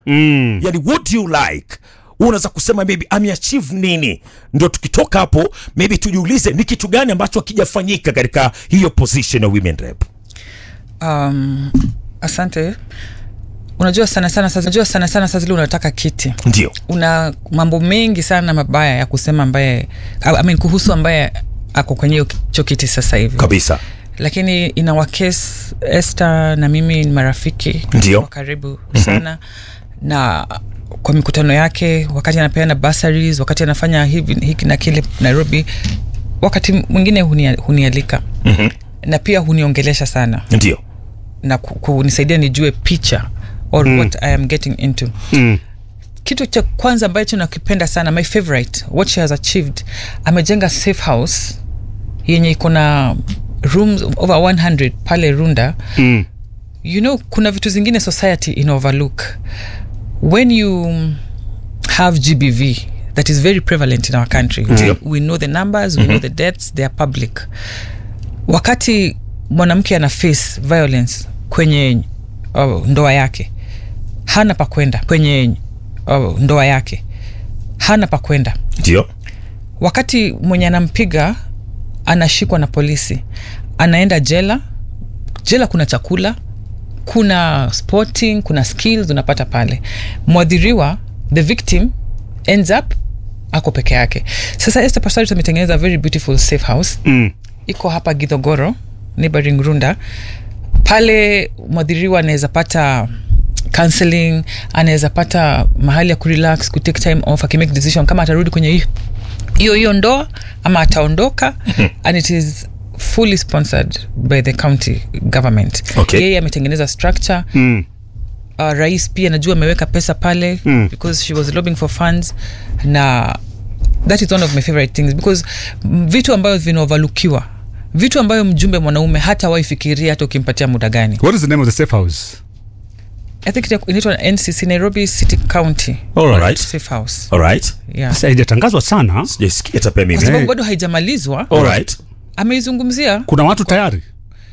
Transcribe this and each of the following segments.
mm. yani what do you like unaweza kusema maybe ameachieve nini ndio tukitoka hapo maybe tujiulize ni kitu gani ambacho hakijafanyika katika hiyo position ya women rep um, asante unajua sana sana saa- unajua sana sana saa zile unataka kiti ndio una mambo mengi sana mabaya ya kusema ambaye I mean, kuhusu ambaye ako kwenye hiyo hicho kiti sasa hivi kabisa lakini ina wakes este na mimi ni marafiki Ndio. wa karibu sana mm-hmm. na kwa mikutano yake wakati anapeana bursaries wakati anafanya hivi hiki na kile nairobi wakati mwingine hunia, hunialika mm-hmm. na pia huniongelesha sana ndio na ku- kunisaidia nijue picha or mm. what i am getting into Mm. kitu cha kwanza ambacho nakipenda sana my favorite what she has achieved amejenga safe house yenye iko na rooms over 100 pale runda Mm. you know kuna vitu zingine society in overlook when you have gbv that is very prevalent in our country Ndio. we know the numbers we know the deaths they are public wakati mwanamke ana face violence kwenye uh, ndoa yake hana pa kwenda kwenye uh, ndoa yake hana pa kwenda ndio wakati mwenye anampiga anashikwa na polisi anaenda jela jela kuna chakula kuna sporting kuna skills unapata pale mwadhiriwa the victim ends up ako peke yake sasa Esther Passarit ametengeneza a very beautiful safe house Mm. iko hapa gidhogoro neighboring runda pale mwadhiriwa anaweza pata counseling anaweza pata mahali ya kurelax kutake time off akimake decision kama atarudi kwenye hi- hiyo hiyo ndoa ama ataondoka and it is fully sponsored by the county government Okay. yeye ametengeneza structure Mm. uh, rais pia najua ameweka pesa pale Mm. because she was lobbying for funds na that is one of my favorite things because mm, vitu ambayo vinaovalukiwa vitu ambayo mjumbe mwanaume hata waifikiria hata ukimpatia muda gani What is the name of the safe house? i think ita- inaitwa ncc nairobi city county Alright. safe house alright yeah. Sasa haijatangazwa sana. sijaisikia hata pia kwa mimi sababu bado haijamalizwa alright ameizungumzia Kuna watu tayari.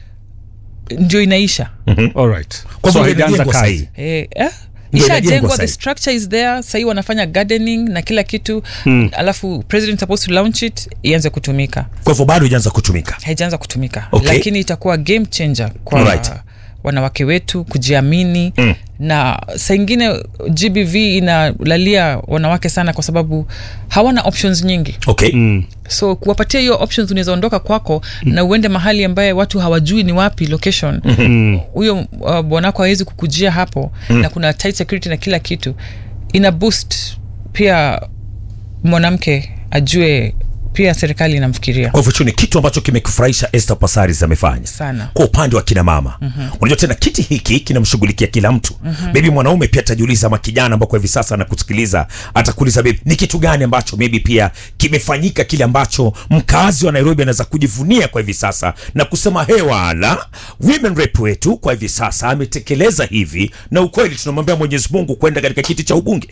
ndio inaisha Alright. Kwa So hivyo haijaanza inajengwa kazi. sahi. Eh, eh? Ndio inajengwa ishajengwa the sahi. structure is there sahii wanafanya gardening na kila kitu hmm. alafu president supposed to launch it ianze kutumika kwa hivyo bado ijaanza kutumika haijaanza kutumika Okay. lakini itakuwa game changer kwa Alright. wanawake wetu kujiamini Mm. na saa ingine gbv inalalia wanawake sana kwa sababu hawana options nyingi okay Mm. so kuwapatia hiyo options unaweza ondoka kwako mm. na uende mahali ambaye watu hawajui ni wapi location huyo uh, bwanako hawezi kukujia hapo mm. na kuna tight security na kila kitu ina boost pia mwanamke ajue pia serikali inamfikiria kwa hivyo hicho ni kitu ambacho kimekufurahisha Esther Passaris amefanya Sana. kwa upande wa kina mama mm-hmm. unajua tena kiti hiki kinamshughulikia kila mtu mm-hmm. maybe mwanaume pia atajiuliza ama kijana ambao kwa hivi sasa anakusikiliza atakuuliza baby ni kitu gani ambacho maybe pia kimefanyika kile ambacho mkazi wa Nairobi anaweza kujivunia kwa hivi sasa na kusema hewala women rep wetu kwa hivi sasa ametekeleza hivi na ukweli tunamwambia Mwenyezi Mungu kwenda katika kiti cha ubunge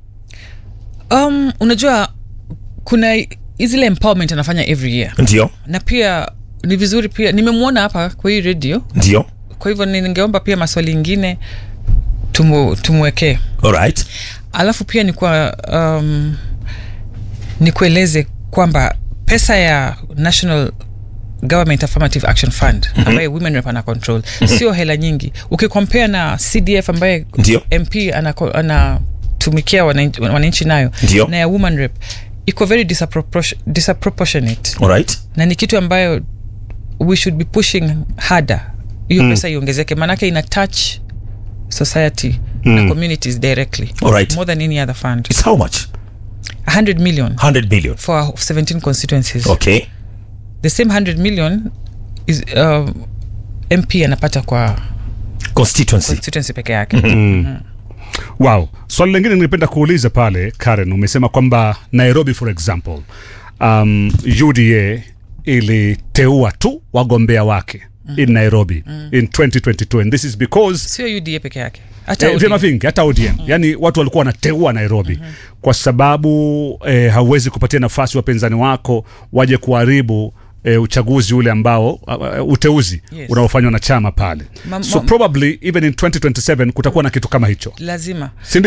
um, unajua kuna zile empowerment anafanya every year ndio na pia ni vizuri pia nimemwona hapa kwa hii redio ndio kwa hivyo ningeomba pia maswali ingine tumu, tumwekee alright alafu pia ni kwa um, nikueleze kwamba pesa ya national government affirmative action fund ambaye women rep ana control sio hela nyingi ukikompare na cdf ambaye Ndio. mp anako- anatumikia wananchi wananchi nayo Ndio. na ya woman rep iko very disapropor- disproportionate alright na ni kitu ambayo we should be pushing harder hiyo mm. pesa iongezeke maanake ina touch society mm. na communities directly Alright. more than any other fund it's how much 100 million 100 billion for our 17 constituencies okay the same 100 million is uh, mp anapata kwa constituency constituency peke yake Wow. Swali lingine ningependa kuuliza pale Karen, umesema kwamba Nairobi for example, um, UDA iliteua tu wagombea wake in Nairobi in 2022 and this is because sio uda peke yake hata Eh, ODM. vyama vingi hata ODM yani watu walikuwa wanateua Nairobi kwa sababu eh, hauwezi kupatia nafasi wapinzani wako waje kuharibu e, uchaguzi ule ambao uh, uteuzi Yes. unaofanywa na chama pale Ma- so ma- probably even in 2027 kutakuwa na kitu kama hicho lazima si